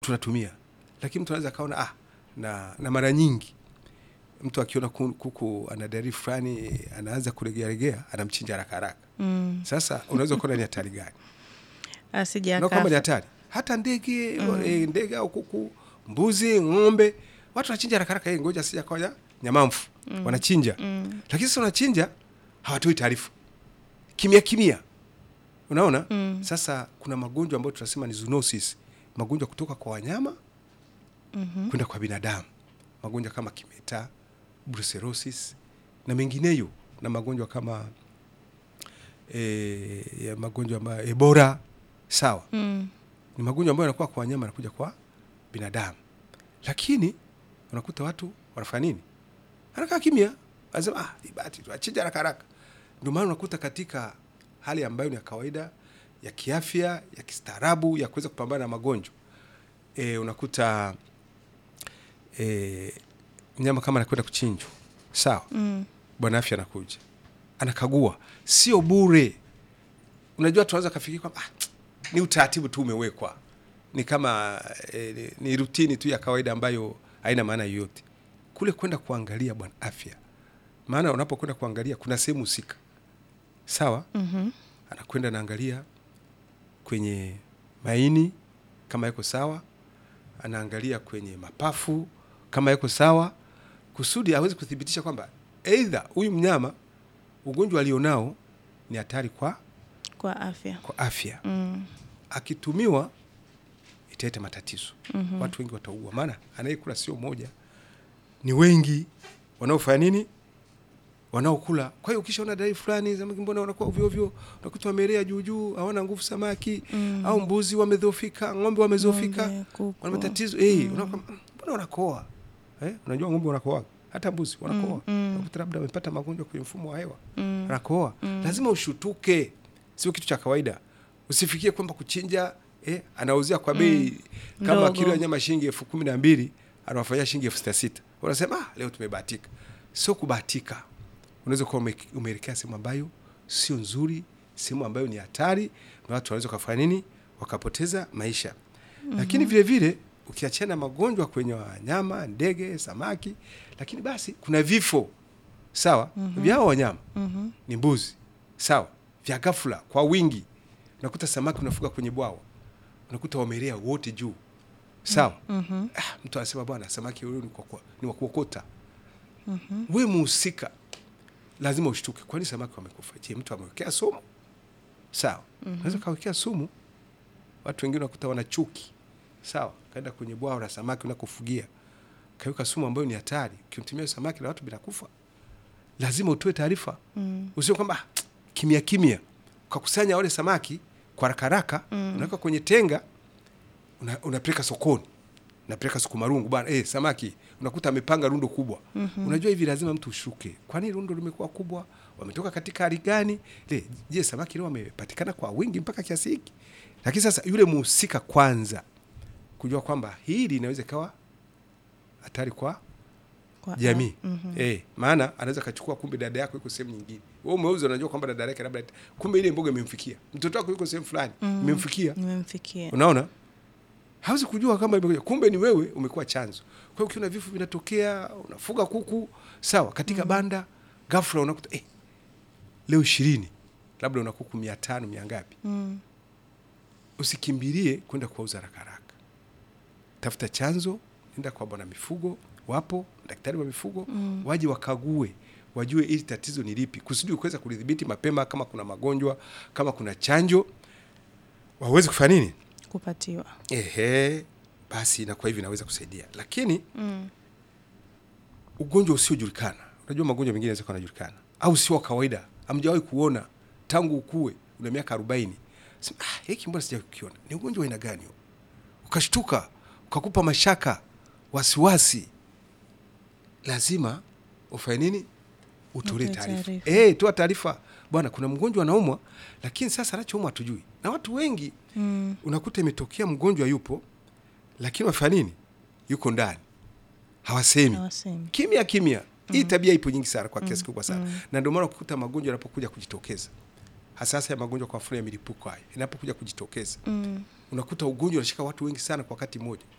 tunatumia, lakini mtu anaweza kaona ah, na, na mara nyingi mtu akiona ku- kuku ana dalili fulani anaanza kuregearegea anamchinja haraka haraka. Mm. Sasa unaweza kuona ni hatari gani? Asija na kwamba ni akafa. hatari hata ndege eh, ndege au kuku, mbuzi, ng'ombe, watu wanachinja haraka haraka, eh, ngoja sija koja nyamamfu wanachinja, lakini sasa wanachinja hawatoi taarifa kimya kimya, unaona sasa kuna magonjwa ambayo tunasema ni zoonosis, magonjwa kutoka kwa wanyama kwenda kwa binadamu, magonjwa kama kimeta, brucellosis na mengineyo, na magonjwa kama eh, ya magonjwa ambayo Ebola, sawa Mm. ni magonjwa ambayo yanakuwa kwa wanyama yanakuja kwa binadamu, lakini unakuta watu wanafanya nini? Anakaa kimya, anasema ah, ni bahati tu, achinja haraka haraka. Ndio maana unakuta katika hali ambayo ni ya kawaida ya kiafya ya kistaarabu ya kuweza kupambana na magonjwa e, unakuta e, mnyama kama anakwenda kuchinjwa, sawa, Mm. bwana afya anakuja anakagua, sio bure. Unajua, tunaweza kafikiri kwamba ah, ni utaratibu tu umewekwa, ni kama eh, ni, ni rutini tu ya kawaida ambayo haina maana yoyote. Kule kwenda kuangalia bwana afya, maana unapokwenda kuangalia kuna sehemu husika, sawa, Mhm. anakwenda naangalia kwenye maini kama yako sawa, anaangalia kwenye mapafu kama yako sawa, kusudi aweze kuthibitisha kwamba aidha huyu mnyama ugonjwa alionao ni hatari kwa, Kwa afya. kwa afya. Mm. Akitumiwa italeta matatizo, watu wengi wataua, maana anayekula sio moja, ni wengi wanaofanya nini, wanaokula. Kwa hiyo ukishaona dalili fulani, samaki mbona wanakuwa ovyo ovyo, unakuta wamelea juu juu, hawana nguvu samaki, au mbuzi wamedhoofika, ng'ombe wamedhoofika, Ng'ombe, kuku. wana matatizo eh, unakuwa "Mm, mbona wanakoa eh? Unajua ng'ombe wanakoa, hata mbuzi wanakoa, unakuta labda wamepata magonjwa kwenye mfumo wa hewa wanakoa. Lazima ushutuke, sio kitu cha kawaida. Usifikie kwamba kuchinja eh, anauzia kwa bei kama Ndogo. kilo ya nyama shilingi elfu kumi na mbili anawafanyia shilingi elfu sita sita unasema ah, leo tumebahatika. Sio kubahatika, unaweza kuwa ume- umeelekea sehemu ambayo sio nzuri, sehemu ambayo ni hatari, na watu wanaweza kufanya nini, wakapoteza maisha. Lakini vile vile ukiachana magonjwa kwenye wanyama, ndege, samaki, lakini basi kuna vifo sawa, vya hao wanyama Mhm. ni mbuzi sawa, vya ghafla kwa wingi. Unakuta samaki unafuga kwenye bwawa, unakuta wamelea wote juu sawa. Mhm. Ah, mtu anasema bwana, samaki huyu ni kwa- kwa- ni wa kuokota. We muhusika lazima ushtuke, kwani samaki wamekufa? Je, mtu amewekea sumu? Sawa, unaweza kawekea sumu. Watu wengine unakuta wana chuki, sawa, kaenda kwenye bwawa la samaki unakofugia, kaweka sumu ambayo ni hatari. Ukimtumia samaki na watu binakufa, lazima utoe taarifa Mm. usio kwamba "Ah, kimya kimya ukakusanya wale samaki kwa haraka haraka unaweka kwenye tenga una- unapeleka sokoni unapeleka soko marungu bwana eh, samaki unakuta amepanga rundo kubwa unajua hivi lazima mtu ushuke kwani rundo limekuwa kubwa wametoka katika hali gani Le, je samaki leo wamepatikana kwa wingi mpaka kiasi hiki lakini sasa yule muhusika kwanza kujua kwamba hili inaweza ikawa hatari kwa Kwa jamii Mhm. eh, maana anaweza kachukua, kumbe dada yako yuko sehemu nyingine, wewe umeuza, unajua kwamba dada yake labda, kumbe ile mboga imemfikia mtoto wako yuko sehemu fulani Mm. imemfikia. Nimemfikia. Unaona, hawezi kujua kama imekuja, kumbe ni wewe umekuwa chanzo. Kwa hiyo ukiona vifo vinatokea, unafuga kuku sawa, katika banda, ghafla unakuta eh, leo ishirini, labda una kuku mia tano mia ngapi, Mm. usikimbilie kwenda kuwauza haraka haraka. Tafuta chanzo, nenda kwa bwana mifugo, wapo daktari wa mifugo Mm. waje wakague, wajue ili tatizo ni lipi, kusudi kuweza kulidhibiti mapema. Kama kuna magonjwa, kama kuna chanjo, waweze kufanya nini? Kupatiwa. Ehe, basi inakuwa hivi, inaweza kusaidia. Lakini Mm. ugonjwa usiojulikana, unajua magonjwa mengine yanaweza kuwa yanajulikana au sio wa kawaida, hamjawahi kuona tangu ukue, una miaka arobaini, Sema, ah, hiki mbona sijawahi kukiona, ni ugonjwa wa aina gani huo? Ukashtuka, ukakupa mashaka, wasiwasi, lazima ufanye nini? Utolee Utoe taarifa. taarifa. Eh, toa taarifa, bwana, kuna mgonjwa anaumwa, lakini sasa anachoumwa hatujui, na watu wengi Mm. unakuta imetokea mgonjwa yupo, lakini wafanya nini? Yuko ndani, hawasemi Hawasemi. kimya kimya. Hii tabia ipo nyingi sana kwa kiasi kikubwa sana, na ndio maana ukikuta magonjwa yanapokuja kujitokeza, hasa hasa ya magonjwa kwa mfano ya milipuko haya inapokuja kujitokeza, Mm. unakuta ugonjwa unashika watu wengi sana kwa wakati mmoja.